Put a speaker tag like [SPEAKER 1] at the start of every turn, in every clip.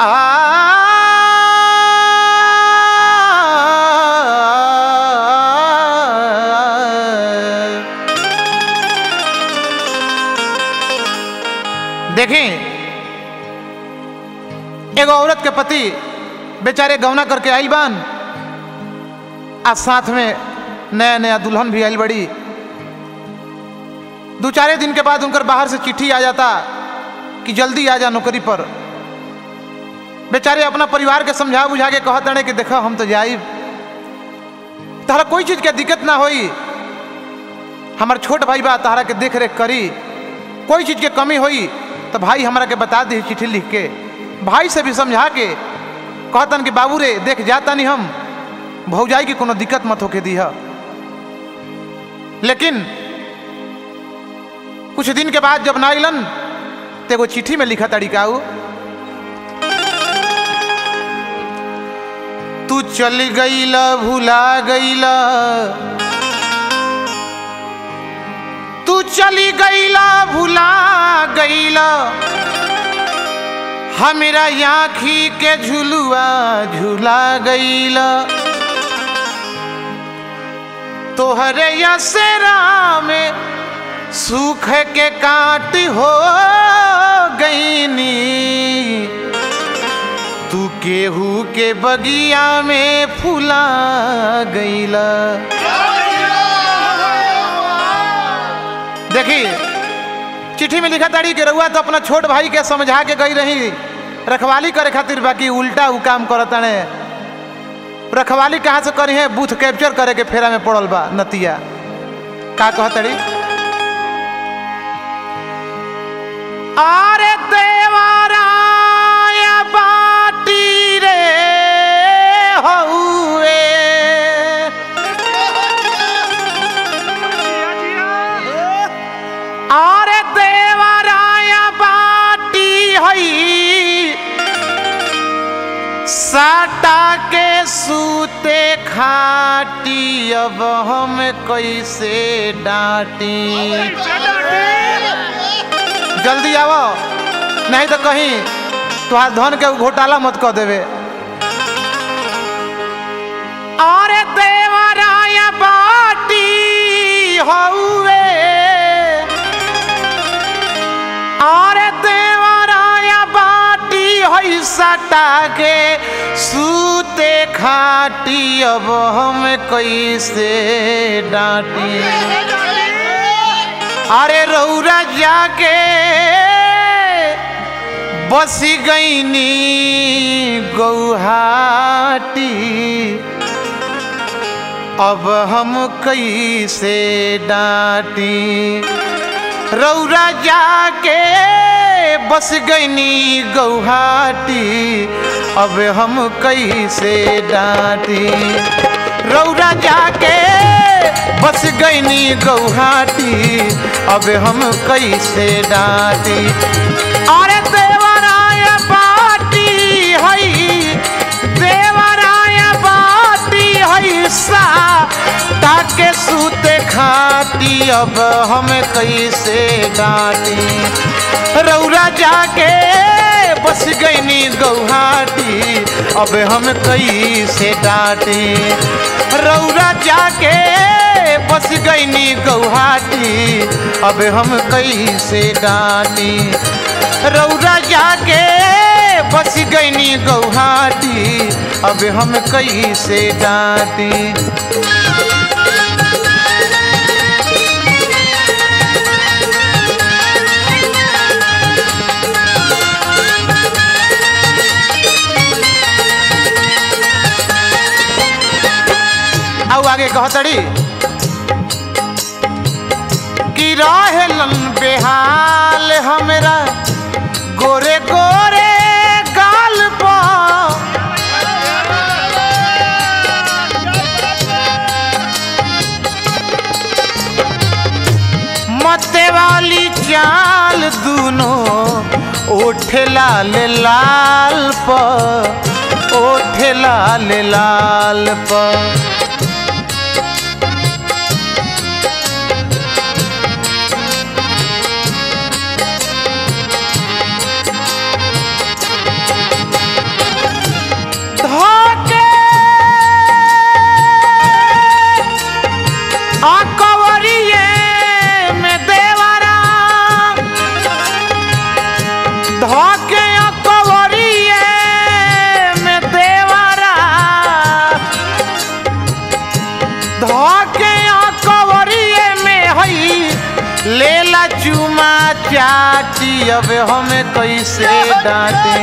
[SPEAKER 1] देखें एगो औरत के पति बेचारे गौना करके आइल बान आ साथ में नया नया दुल्हन भी आइल बड़ी दो चारे दिन के बाद उनकर बाहर से चिट्ठी आ जाता कि जल्दी आ जा नौकरी पर बेचारे अपना परिवार के समझा बुझा के कहत रहे कि देखो हम तो जाइब तहरा कोई चीज के दिक्कत ना होई हमार छोट भाई बा तहरा के देख रेख करी कोई चीज के कमी होई तो भाई हमरा के बता दी चिट्ठी लिख के भाई से भी समझा के कहतन कि बाबू रे देख जाता नहीं हम भौजाई की कोनो दिक्कत मत होके दी लेकिन कुछ दिन के बाद जब ना अलन तो एगो चिट्ठी में लिखा तरीका उ तू चल गईला भुला गईला तू चली गईला भुला गईला हमरा आँखी के झुलुआ झुला गईला तोहरे यसरा में सूख के काट हो गईनी तू केहू के बगिया में फुला गईला देखी चिट्ठी में लिखा ताड़ी के रहुआ तो अपना छोट भाई के समझा के गई रही रखवाली करे खातिर बाकी उल्टा उ काम करता ने रखवाली कहाँ से करी है बूथ कैप्चर करे के फेरा में पड़ल बा नतिया का कहतड़ी अरे देवराया बाटी रे हउए अरे देवराया बाटी हई साटा के सूते खाटी अब हम कैसे डांटी जल्दी आवो नहीं तो कहीं तुहार धन के घोटाला मत कर देवे अरे देवराया बाटी हउए अरे देवराया बाटी हई सटा के सूते खाटी अब हम कैसे डांटी अरे रौरा जाके बस गईनी गौहाटी अब हम कैसे डांटी रौरा जाके बस गईनी गौहाटी अब हम कैसे डांटी रौरा जाके बस गईनी गौहाटी अब हम कैसे डांटी अरे देवराय बाटी हई देवराय बाटी हई सा ताके सूते खाती अब हम कैसे डांटी रौरा जाके बस गईनी गौहाटी अब हम कैसे डांटी रौरा जाके बस गईनी गौहाटी अब हम कैसे डांटी रौरा जाके बस गईनी गौहाटी अब हम कैसे डांटी आउ आगे कहतड़ी कि रहेलन बेहाल हमरा गोरे गोरे गाल पर मते वाली चाल दूनो ओठे लाल लाल पर ओठे लाल लाल पर अब हमें कैसे डांटे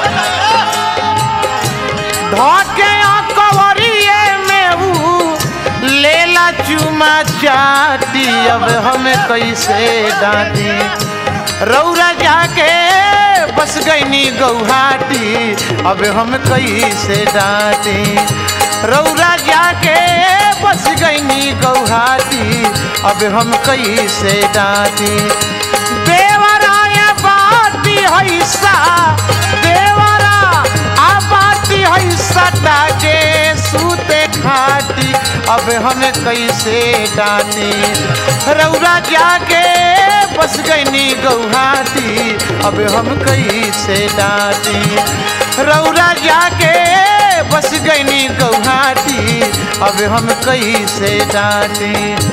[SPEAKER 1] धोके कवरिए में ऊ लेला चुमा चाटी अब हमें कैसे डांटी रौरा जाके बस गईनी गौहाटी अब हम कैसे डांटे रौरा जाके बस गईनी गौहाटी अब हम कैसे डांटे देवराया बाटी हैसा देवरा आ बाटी हैसा ताके सूते खाटी अब हमें कैसे डांटे रौरा जाके बस गईनी गौहाटी अब हम कैसे डांटे रौरा जाके बस गईनी गौहाटी अब हम कैसे डांटे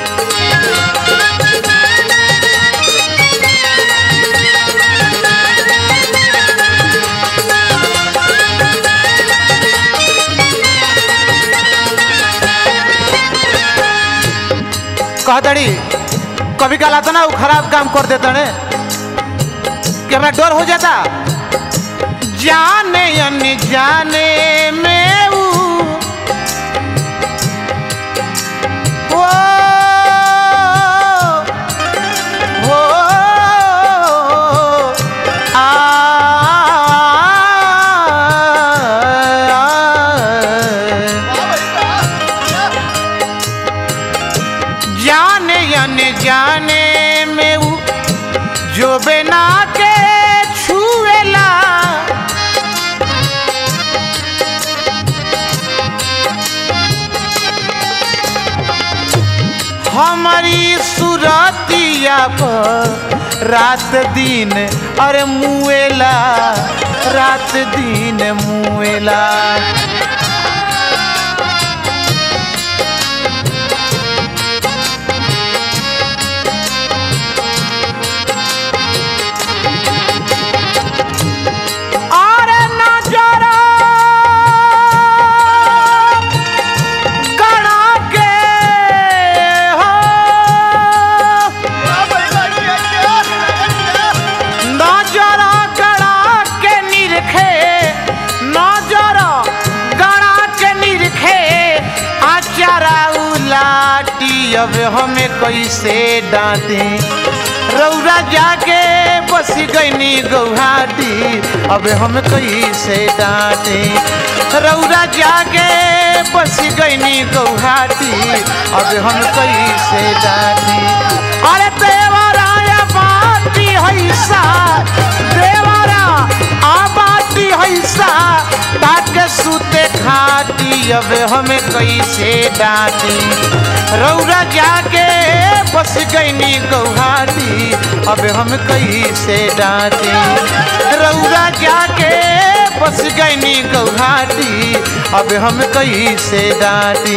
[SPEAKER 1] कहतड़ी कभी कल आता ना वो खराब काम कर देता ने कि हमें डर हो जाता जाने अन्य जाने में वो वो वो आ, जाने अने जाने में वो जो बिना के छुएला हमारी सुरतिया पर रात दिन अरे मुएला रात दिन मुएला अरे नजरा गड़ा के हो नजरा गड़ा के निरखे नजरा गड़ा के निरखे आचारा उलाटी अब हमें कैसे डांटे रौरा जाके बस गईनी गौहाटी अब हम कैसे डांटे रौरा जाके बस गईनी गौहाटी अब हम कैसे डांटे अरे देवराया बाटी हैसा देवरा आ बाटी हैसा ताके सूते खाटी अब हमें कैसे डांटी रौरा जाके बस गईनी गौहाटी अब हम कैसे डांटे रौरा जाके बस गईनी गौहाटी अब हम कैसे डांटे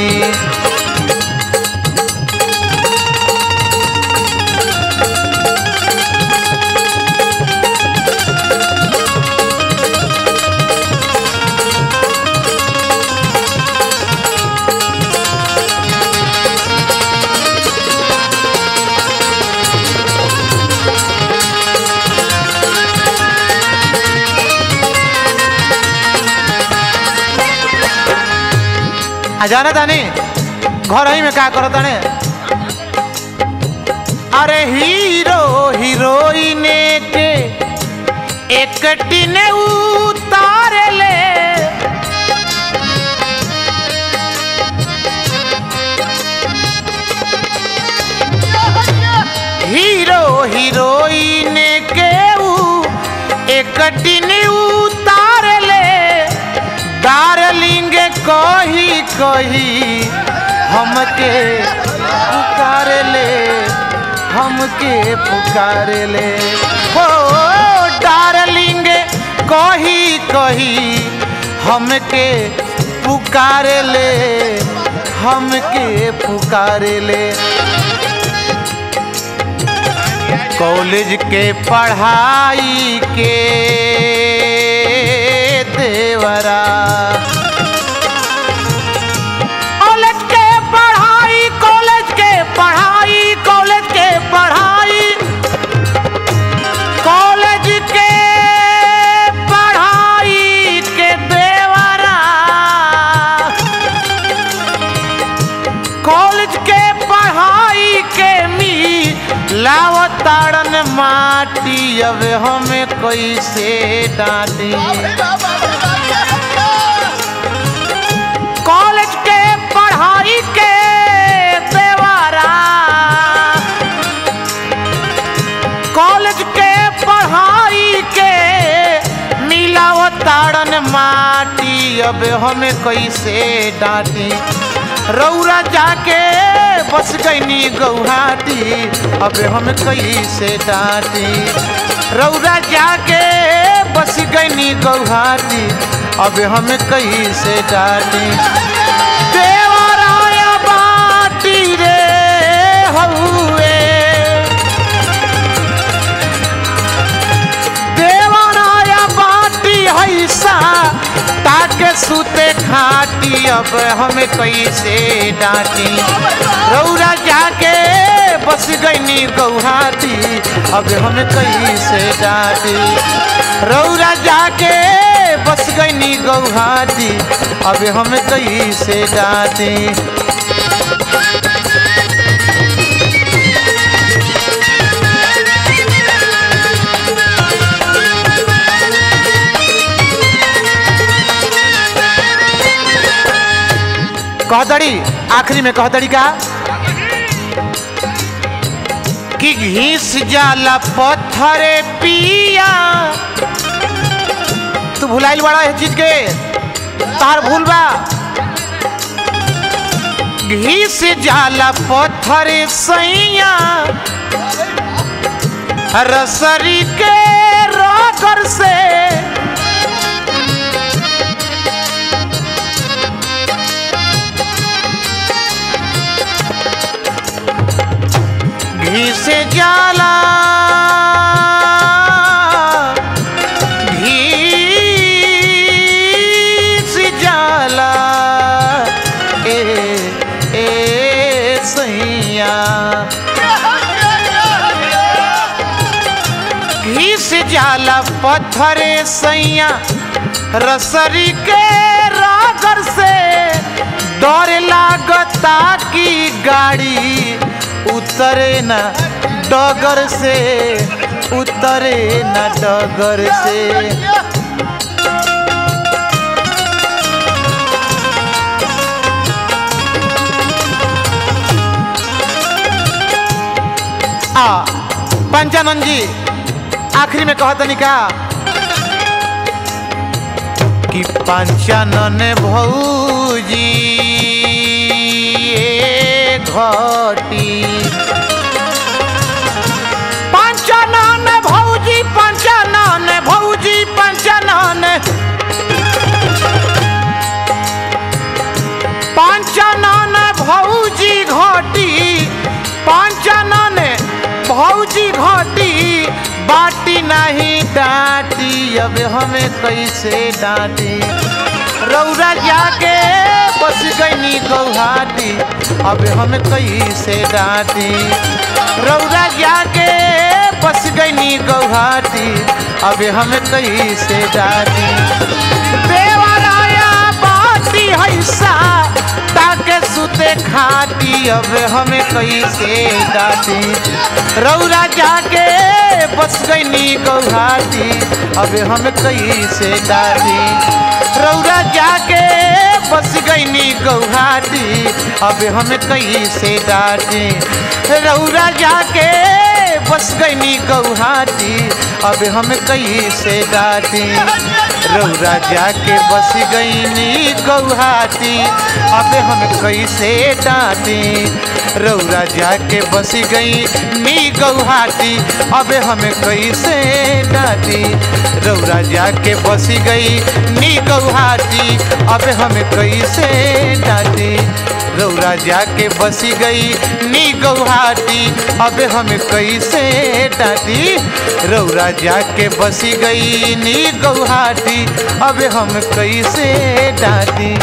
[SPEAKER 1] आ जाना तानी घर ही में का करो ताने अरे हीरो हीरोइन के एक टिन उतार ले हीरो हीरोइन के ऊ एक टिन उतार ले डार्लिंग कही कही हमके पुकार ले हमके पुकार ले हो डार्लिंग कही कही हमके पुकार ले हमके पुकार ले कॉलेज के पढ़ाई के देवरा कॉलेज के पढ़ाई कॉलेज के पढ़ाई कॉलेज के पढ़ाई कॉलेज अब हमें कैसे डांटी कॉलेज के पढ़ाई के देवारा कॉलेज के पढ़ाई के मिलाओ ताड़न माटी अब हमें कैसे डांटी रौरा जाके बस गईनी गौहाटी अब हम कैसे डांटी रौरा जाके बस गईनी गौहाटी अब हम कैसे डांटी देवराया बाटी रे हउए देवराया बाटी हैसा ताके सुते खाटी अब हमें कैसे डांटी रौरा जाके बस गईनी गौहाटी अब हम कैसे डांटी रौरा जाके बस गईनी गौहाटी अब हम कैसे डांटी कहदड़ी आखिरी में कहदड़ी का कि घीस जाला पत्थरे पिया तू भुलाइल बड़ा है चीज के तार भूल बा घीस जाला पत्थरे सैया रसरी के रोकर से घी से जाला घी से जाला ए ए सैया घी से जाला पत्थरे सैया रसरी के रागर से डर लागता की गाड़ी उतरे न डगर से उतरे न डगर से आ पंचानंद जी आखिरी में कहतनी का कि पंचानन भौजी ए घटी पंचानन भौजी पंचानन भौजी पंचानन पंचानन भौजी घटी पंचानन भौजी घटी बाटी नहीं डांटी अब हमें कैसे डांटी रौरा जाके बस गईनी गौहाटी अब हमें कैसे डांटी रौरा जाके बस गईनी गौहाटी अब हमें कैसे डांटी देवराया बाटी हैसा ताके सुते खाटी अब हमें कैसे डांटी रौरा जाके बस गईनी गौहाटी अब हम कैसे डाली रौरा जाके बस गईनी गौहाटी अब हम कैसे डाली रौरा जाके बस गईनी गौहाटी अब हम कैसे डाली रौरा जाके बस गईनी गौहाटी अब हम कैसे डाली रौरा जाके बस गई नी गौहाटी अब हम कैसे डाली रौरा जाके बस गई नी गौहाटी अब हम कैसे डाली रौरा जाके बस गई नी गौहाटी अब हम कैसे डाली रौरा जाके बस गई नी गौहाटी अब हम कैसे डाली